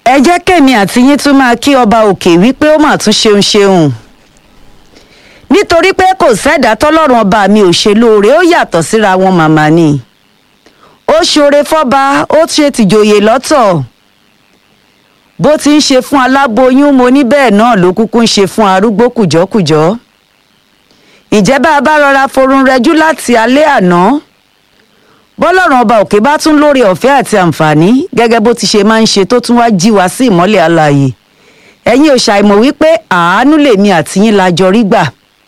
ẹ jẹ́ kẹ́mi àti yín tún máa kí ọba òkè wípé ó mà tún ṣeun ṣeun nítorí pé kò sẹ́dá tọ́lọ́run ọba mi ò ṣe lóore ó yàtọ̀ síra wọn màmá ni ó ṣoore fọ́ba ó ṣe tìjòyè lọ́tọ̀ bó ti ń ṣe fún aláboyún mo ní bẹ́ẹ̀ náà ló kúkú ń ṣe fún arúgbó kùjọ́kùjọ́ ìjẹ́ bá a bá rọra forun rẹjú láti alẹ́ àná bọ́lọ́run ọba òkè bá tún lórí ọ̀fẹ́ àti àǹfààní gẹ́gẹ́ bó ti ṣe máa ń ṣe tó tún wá jí wa sí ìmọ́lẹ̀ alààyè ẹ̀yin ò ṣàìmọ̀ wípé àánú lèmi àti yín la jọ rí gbà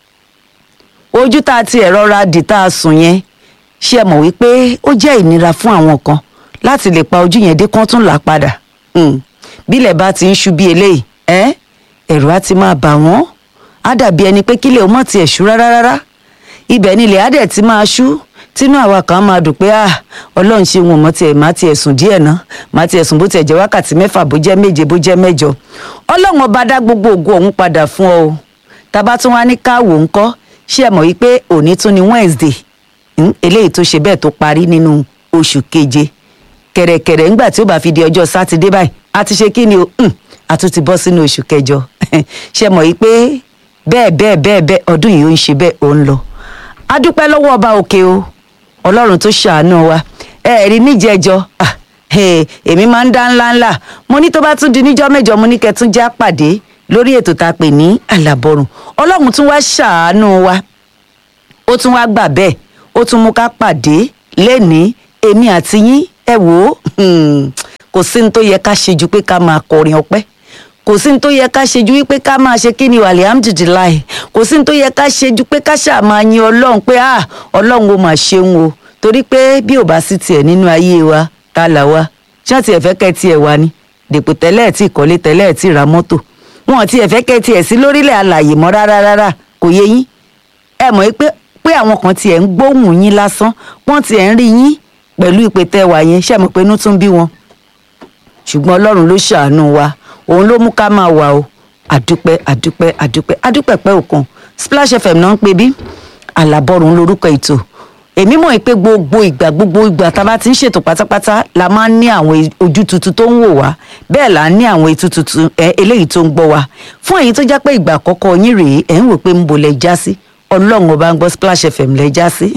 ojú tá a ti ẹ̀rọ ra dì tá a sùn yẹn ṣe mọ̀ wípé ó jẹ́ ìnira fún àwọn kan láti lè pa ojú yẹn dé kán tún là padà bílẹ̀ bá ti ń ṣú bí eléyìí ẹ́ ẹ̀rù á ti máa bà wọ́n á dàbí ẹni pé kílẹ̀ ó mọ̀ tiẹ̀ ṣú rárá rárá ibẹ̀ nílẹ̀ á dẹ̀ ti máa ṣú tínú àwa kan máa dùn pé ah ọlọ́run ṣe wọn mọ́ tiẹ̀ má tiẹ̀ sùn díẹ̀ ná má tiẹ̀ sùn bó tiẹ̀ jẹ́ wákàtí mẹ́fà bó jẹ́ méje bó jẹ́ mẹ́jọ ọlọ́run ọba dá gbogbo ògo ọ̀hún padà fún ọ o tábà tún wá ní káwò ńkọ́ ṣé ẹ mọ̀ wípé òní tún ni Wednesday eléyìí tó ṣe bẹ́ẹ̀ tó parí nínú oṣù keje kẹ̀rẹ̀kẹ̀rẹ̀ ńgbà tí ó bá fi di ọjọ́ sátidé báyìí a ti ṣe kí ni o a tún ti bọ́ sínú oṣù kẹjọ ṣe mọ̀ wípé bẹ́ẹ̀ bẹ́ẹ̀ bẹ́ẹ̀ bẹ́ẹ̀ ọdún yìí ó ń ṣe bẹ́ẹ̀ ó ń lọ a dúpẹ́ lọ́wọ́ ọba òkè o ọlọ́run tó ṣàánú wa ẹ rí níjẹjọ èmi máa ń dá ńlá ńlá mo ní tó bá tún di níjọ́ mẹ́jọ mo ní kẹtún já pàdé lórí ètò tá a pè ní àlàbọrùn ọlọ́run tún wá ṣàánú wa ó tún wá gbà bẹ́ẹ̀ ó tún mú ká pàdé lẹ́nìí èmi àti yín ẹ wò ó kò sí ní tó yẹ ká ṣe ju pé ká máa kọrin ọpẹ́ kò sí ní tó yẹ ká ṣe ju wípé ká máa ṣe kí ni alhamdulilayi kò sí ní tó yẹ ká ṣe ju pé ká ṣáà máa yin ọlọ́run pé ah ọlọ́run ó máa ṣeun o torí pé bí ò bá sí tiẹ̀ nínú ayé wa ta là wa ṣé tiẹ̀ fẹ́ kẹ́ tiẹ̀ wá ni dèpò tẹ́lẹ̀ tí ìkọ́lé tẹ́lẹ̀ tí ra mọ́tò wọn tiẹ̀ fẹ́ kẹ́ tiẹ̀ sí lórílẹ̀ alàyè mọ́ rárá rárá kò yé yín ẹ mọ̀ pé pé àwọn kan tiẹ̀ ń gbóhùn yín lásán wọ́n tiẹ̀ ń rí yín pẹ̀lú ìpè tẹ́wà yẹn ṣé mọ̀ pé inú tún bí wọn ṣùgbọ́n ọlọ́run ló ṣàánú wa òun ló mú ká máa wà o àdúpẹ́ àdúpẹ́ àdúpẹ́ àdúpẹ́ pẹ́ òkan Splash FM náà ń pè bí àlàbọ̀rùn lórúkọ ètò èmi mọ̀ pé gbogbo ìgbà gbogbo ìgbà tá a bá ti ń ṣètò pátápátá la máa ń ní àwọn ojú tuntun tó ń wò wá bẹ́ẹ̀ là ń ní àwọn etú tuntun ẹ eléyìí tó ń gbọ́ wa fún èyí tó jẹ́ pé ìgbà àkọ́kọ́ yín rèé ẹ̀ ń wò pé ń bo lẹ já sí ọlọ́run ọba ń gbọ́ Splash FM lẹ já sí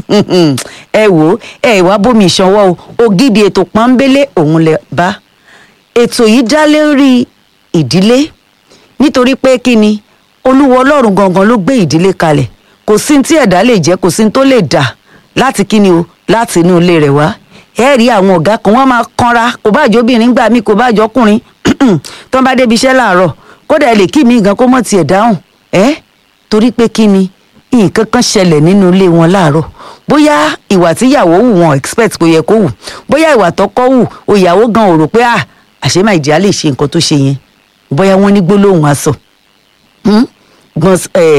ẹ wò ó ẹ wá bómi ìṣanwọ́ o ògidì ètò pọ́nbélé òun lẹ bá ètò yìí dá lórí ìdílé nítorí pé kí ni olúwa ọlọ́run gangan ló gbé ìdílé kalẹ̀ kò sí tí ẹ̀dá lè jẹ́ kò sí tó lè dà láti kí ni o láti inú ilé rẹ̀ wá ẹ rí àwọn ọ̀gá kan wọ́n máa kanra kò bá jọ obìnrin gbà mí kò bá jọ ọkùnrin tó ń bá débi iṣẹ́ láàárọ̀ kódà ẹ lè kí mi gan kó mọ̀ tiẹ̀ dáhùn ẹ torí pé kí ni nǹkan kan ṣẹlẹ̀ nínú ilé wọn láàárọ̀ bóyá ìwà tíyàwó wù wọn expect kò yẹ kó wù bóyá ìwà tọkọ wù òyàwó gan ò rò pé ah àṣé máa ìdí á lè ṣe nǹkan tó ṣe yẹn bóyá wọ́n ní gbólóhùn aṣọ gbọ́n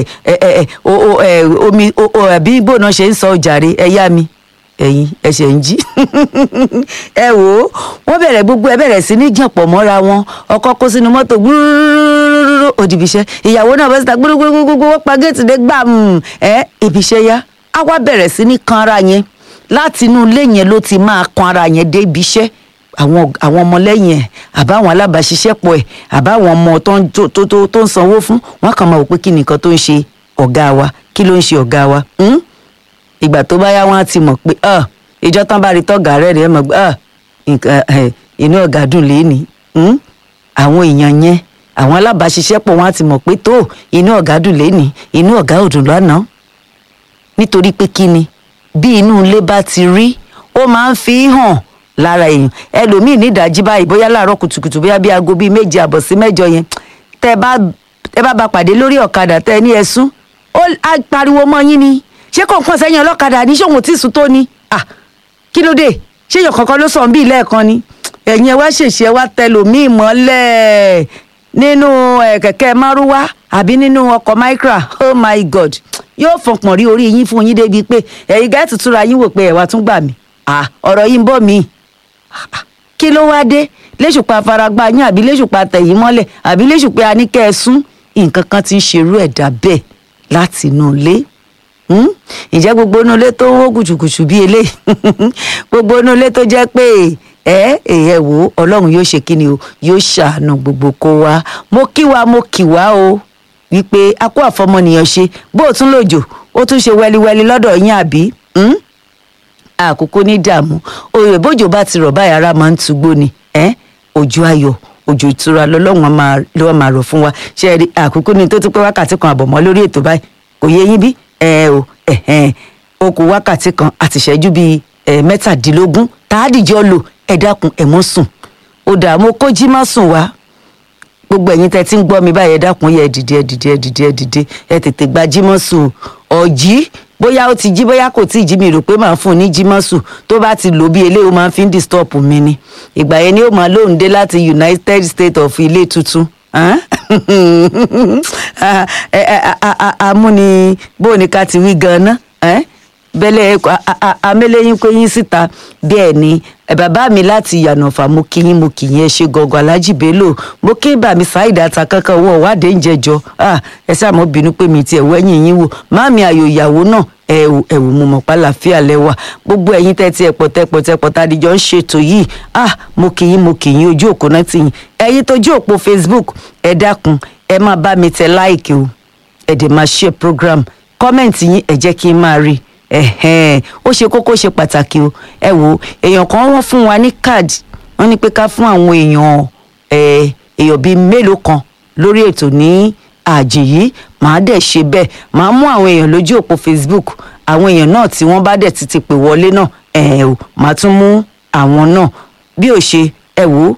omi àbí bóun ṣe ń sọ ọjàre ẹ yá mi ẹ̀yin ẹ̀ṣẹ̀ ń jí ẹ wò ó wọ́n bẹ̀rẹ̀ gbogbo ẹ bẹ̀rẹ̀ sí ní jànpọ̀ mọ́ra wọn ọkọ kó sínú mọ́tò gbúrúrúrú òdìbíṣẹ́ ìyàwó náà bọ́ síta gbúrúgbúrúgbúrú wọ́n pa géètì dé gbà ẹ ibiṣẹ́ yá á wá bẹ̀rẹ̀ sí ní kan ara yẹn láti inú ilé yẹn ló ti máa kan ara yẹn dé ibiṣẹ́ àwọn àwọn ọmọlẹ́yìn ẹ̀ àbáwọn alábàáṣiṣẹ́pọ̀ ẹ̀ àbáwọn ọmọ tó ń tó tó tó ń sanwó fún wọn kàn máa wò pé kí nìkan tó ń ṣe ọ̀gá wa kí ló ń ṣe ọ̀gá wa ìgbà tó bá yá wọn á ti mọ̀ pé ìjọ tán bá rí tọ́gà rẹ̀ rẹ̀ mọ̀ pé inú ọ̀gá dùn léni àwọn èèyàn yẹn àwọn alábàáṣiṣẹ́pọ̀ wọn á ti mọ̀ pé tó inú ọ̀gá dùn léni inú ọ̀gá ò dùn lánàá nítorí pé kí ni bí inú ilé bá ti rí ó máa ń fi hàn lára èèyàn ẹlòmíì ní ìdájí báyìí bóyá láàárọ̀ kùtùkùtù bóyá bí aago bíi méje àbọ̀ sí mẹ́jọ yẹn tẹ bá ẹ bá ba pàdé lórí ọ̀kadà tẹ ní ẹ̀sùn ó á pariwo mọ́ yín ni ṣé kò ń pọ̀ sẹ́yìn ọlọ́kadà ní ṣòwò tí sùn tó ni à kí ló dé ṣé èèyàn kankan ló sàn bí lẹ́ẹ̀kan ni ẹ̀yin ẹ wá ṣèṣe ẹ wá tẹlòmíì mọ́lẹ̀ nínú kẹ̀kẹ́ márúwá àbí nínú ọkọ̀ micra oh my god yóò fọpọ̀n rí orí yín fún yín débi pé ẹ̀yin gáàtì túra yín wò pé ẹ̀ wá tún gbà mí ọ̀rọ̀ yìí ń bọ̀ mí kí ló wá dé léṣùpá faragbá yín àbí léṣùpá tẹ̀yìn mọ́lẹ̀ àbí léṣùpá aníkẹ́ ẹ sún nǹkan kan ti ń ṣerú ẹ̀dá bẹ́ẹ̀ láti inú ilé ǹjẹ́ gbogbo inú ilé tó ń wó gùjùgùjù bí eléyìí gbogbo inú ilé tó jẹ́ pé ẹ ẹ wò ó ọlọ́run yóò ṣe kíni o yóò ṣàánú gbogbo kó wa mo kí wa mo kì wá o wípé a kó àfọmọnìyàn ṣe bó o tún lòjò ó tún ṣe wẹliwẹli lọ́dọ̀ yín àbí àkókò ní dààmú òye bójò bá ti rọ̀ báyìí ara máa ń tugbó ni òjò ayọ̀ òjò ìtura lọ́lọ́run ló máa rọ̀ fún wa ṣe rí àkókò ní tó ti pé wákàtí kan àbọ̀ mọ́ lórí ètò báyìí kò yé yín bí ẹ o o kù wákàtí kan àti ìṣẹ́jú bíi mẹ́tàdínlógún tàádìjọ́ lò ẹ dákun ẹ mọ́ sùn ó dààmú kó jí má sùn wá gbogbo ẹ̀yin tẹ́ ti ń gbọ́ mi báyìí ẹ dákun yẹ ẹ dìde ẹ dìde ẹ dìde ẹ dìde ẹ tètè gba jímọ̀sù ọ̀jí bóyá ó ti jí bóyá kò tí ì jí mi rò pé màá fún un ní jímọ̀sù tó bá ti lò bí eléyìí ó máa fi ń disturb mi ni ìgbà yẹn ni ó máa lóun dé láti United States of ilé tuntun amúni bóun ká ti wí gan-an bẹ́lẹ̀ amẹ́lẹ́yìn pé yín síta bẹ́ẹ̀ ni bàbá mi láti yànnàfà mo kí yín mo kì yín ẹ ṣe gọgọ alájì bello mo kí bàmí ṣáìdà ata kankan owó ọ̀wádìí ń jẹjọ ẹ ṣàmọ́ bínú pé mi tiẹ̀ wẹ́yìn yín wò máàmì ayò ìyàwó náà ẹ̀wù ẹ̀wù mo mọ̀ pálàfíà lẹ́wà gbogbo ẹ̀yin tẹ́tí ẹ̀pọ̀ tẹ́pọ̀ tẹ́pọ̀ tádìjọ́ ń ṣètò yìí ah mo kì yín mo kì yín ojú òpó náà ti yìn ẹ̀yin tójú òpó Facebook ẹ dákun ẹ máa bá mi tẹ láìkì o ẹ dẹ̀ máa share program kọ́mẹ̀ntì yín ẹ jẹ́ kí n máa rí i ẹ̀hẹ́n ó ṣe kókó ṣe pàtàkì o ẹ wo èèyàn kan wọ́n fún wa ní káàdì wọ́n ní pé ká fún àwọn èèyàn èèyàn bíi mélòó kan lórí ètò ní àjìn yìí màá dẹ̀ ṣe bẹ́ẹ̀ màá mú àwọn èèyàn lójú òpó Facebook àwọn èèyàn náà tí wọ́n bá dẹ̀ ti ti pè wọlé náà ẹ̀ ò màá tún mú àwọn náà bí ò ṣe ẹ wò ó